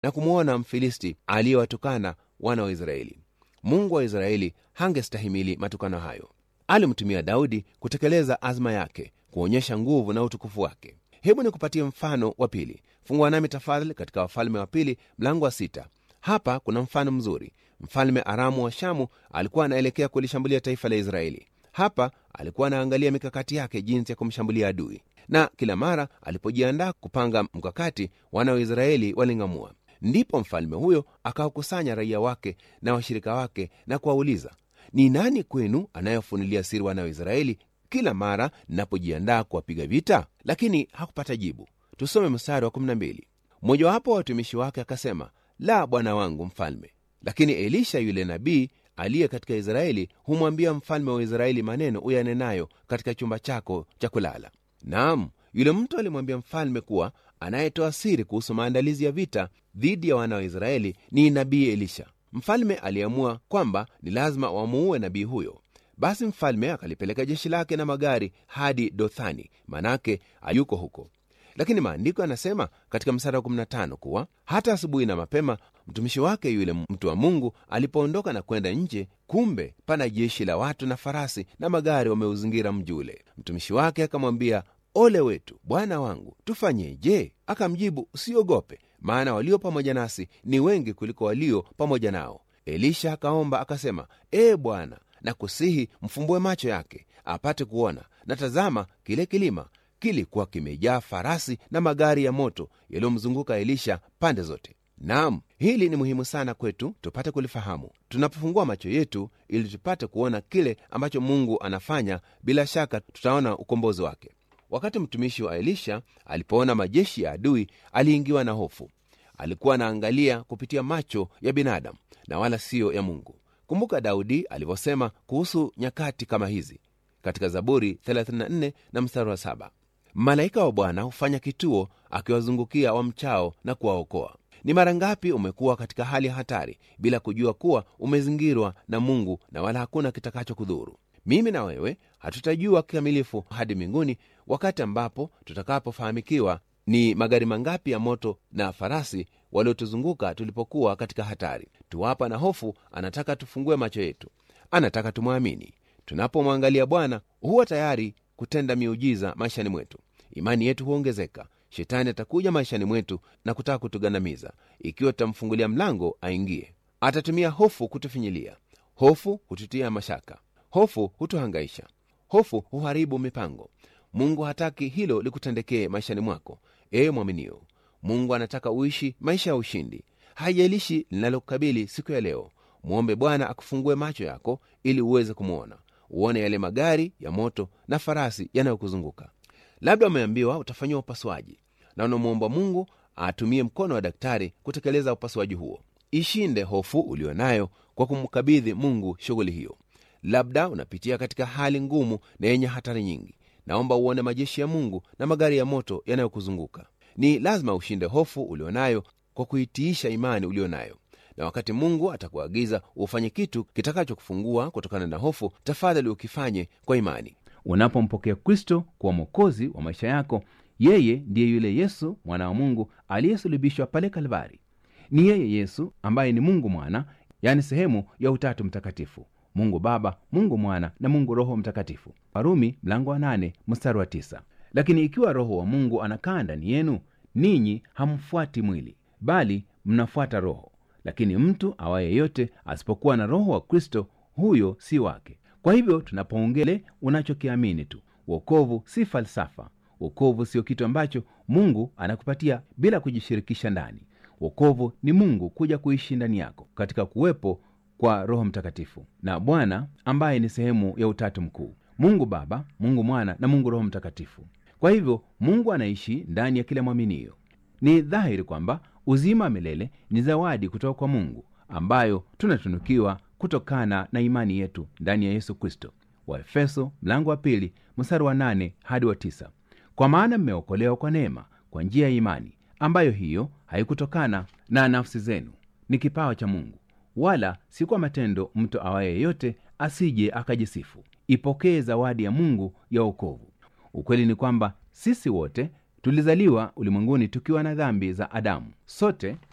na kumwona mfilisti aliyewatukana wana wa israeli mungu wa israeli hangestahimili matukano hayo alimtumia daudi kutekeleza azma yake kuonyesha nguvu na utukufu wake hebu nikupatie mfano wa pili fungua nami tafadhali katika wafalme wa pili mlango wa sita hapa kuna mfano mzuri mfalme aramu wa shamu alikuwa anaelekea kulishambulia taifa la israeli hapa alikuwa anaangalia mikakati yake jinsi ya kumshambulia adui na kila mara alipojiandaa kupanga mkakati wana wa israeli waling'amua ndipo mfalme huyo akawakusanya raia wake na washirika wake na kuwauliza ni nani kwenu anayefunulia siri wana wa israeli kila mara ninapojiandaa kuwapiga vita lakini hakupata jibu tusome mstari wa 12 mmojawapo wa watumishi wake akasema la bwana wangu mfalme lakini elisha yule nabii aliye katika israeli humwambia mfalme wa israeli maneno uyanenayo katika chumba chako cha kulala naam yule mtu alimwambia mfalme kuwa anayetoa siri kuhusu maandalizi ya vita dhidi ya wana wa israeli ni nabii elisha mfalme aliamua kwamba ni lazima wamuue nabii huyo basi mfalme akalipeleka jeshi lake na magari hadi dothani manake ayuko huko lakini maandiko yanasema katika msara wa 15 kuwa hata asubuhi na mapema mtumishi wake yule mtu wa mungu alipoondoka na kwenda nje kumbe pana jeshi la watu na farasi na magari wameuzingira mji ule mtumishi wake akamwambia ole wetu bwana wangu tufanyeje akamjibu usiogope maana walio pamoja nasi ni wengi kuliko walio pamoja nao elisha akaomba akasema ee bwana na kusihi mfumbue macho yake apate kuona na tazama kile kilima kilikuwa kimejaa farasi na magari ya moto yaliyomzunguka elisha pande zote naam hili ni muhimu sana kwetu tupate kulifahamu tunapofungua macho yetu ili tupate kuona kile ambacho mungu anafanya bila shaka tutaona ukombozi wake wakati mtumishi wa elisha alipoona majeshi ya adui aliingiwa na hofu alikuwa anaangalia kupitia macho ya binadamu na wala siyo ya mungu kumbuka daudi alivyosema kuhusu nyakati kama hizi katika zaburi 34 na mstari wa 7 malaika wa bwana hufanya kituo akiwazungukia wamchao na kuwaokoa ni mara ngapi umekuwa katika hali ya hatari bila kujua kuwa umezingirwa na mungu na wala hakuna kitakacho mimi na wewe hatutajua kikamilifu hadi mbinguni wakati ambapo tutakapofahamikiwa ni magari mangapi ya moto na farasi waliotuzunguka tulipokuwa katika hatari tuwapa na hofu anataka tufungue macho yetu anataka tumwamini tunapomwangalia bwana huwa tayari kutenda miujiza maishani mwetu imani yetu huongezeka shetani atakuja maishani mwetu na kutaka kutugandamiza ikiwa tutamfungulia mlango aingie atatumia hofu kutufinyilia hofu hututia mashaka hofu hutuhangaisha hofu huharibu mipango mungu hataki hilo likutendekee maishani mwako ewe mwaminio mungu anataka uishi maisha ya ushindi haijalishi linalokukabili siku ya leo mwombe bwana akufungue macho yako ili uweze kumwona uone yale magari ya moto na farasi yanayokuzunguka labda umeambiwa utafanyiwa upasuaji na unamwomba mungu atumie mkono wa daktari kutekeleza upasuaji huo ishinde hofu ulio nayo kwa kumkabidhi mungu shughuli hiyo labda unapitia katika hali ngumu na yenye hatari nyingi naomba uone majeshi ya mungu na magari ya moto yanayokuzunguka ni lazima ushinde hofu ulio nayo kwa kuitiisha imani ulio nayo na wakati mungu atakuagiza ufanye kitu kitakachokufungua kutokana na hofu tafadhali ukifanye kwa imani unapompokea kristo kuwa mwokozi wa maisha yako yeye ndiye yule yesu mwana wa mungu aliyesulubishwa pale kalvari ni yeye yesu ambaye ni mungu mwana yani sehemu ya utatu mtakatifu mungu baba mungu mwana na mungu roho mtakatifu warumi mlango wa nane mstari wa tisa lakini ikiwa roho wa mungu anakaa ndani yenu ninyi hamfuati mwili bali mnafuata roho lakini mtu awaye yote asipokuwa na roho wa kristo huyo si wake kwa hivyo tunapoongele unachokiamini tu wokovu si falsafa wokovu sio kitu ambacho mungu anakupatia bila kujishirikisha ndani wokovu ni mungu kuja kuishi ndani yako katika kuwepo kwa roho mtakatifu na bwana ambaye ni sehemu ya utatu mkuu mungu baba mungu mwana na mungu roho mtakatifu kwa hivyo mungu anaishi ndani ya kila mwaminio ni dhahiri kwamba uzima wa milele ni zawadi kutoka kwa mungu ambayo tunatunukiwa kutokana na imani yetu ndani ya yesu kristo waefeso mlango wa pili mstari wa nane hadi wa tisa kwa maana mmeokolewa kwa neema kwa njia ya imani ambayo hiyo haikutokana na nafsi zenu ni kipawa cha mungu wala si kwa matendo mtu awaye yeyote asije akajisifu ipokee zawadi ya mungu ya wokovu ukweli ni kwamba sisi wote tulizaliwa ulimwenguni tukiwa na dhambi za adamu sote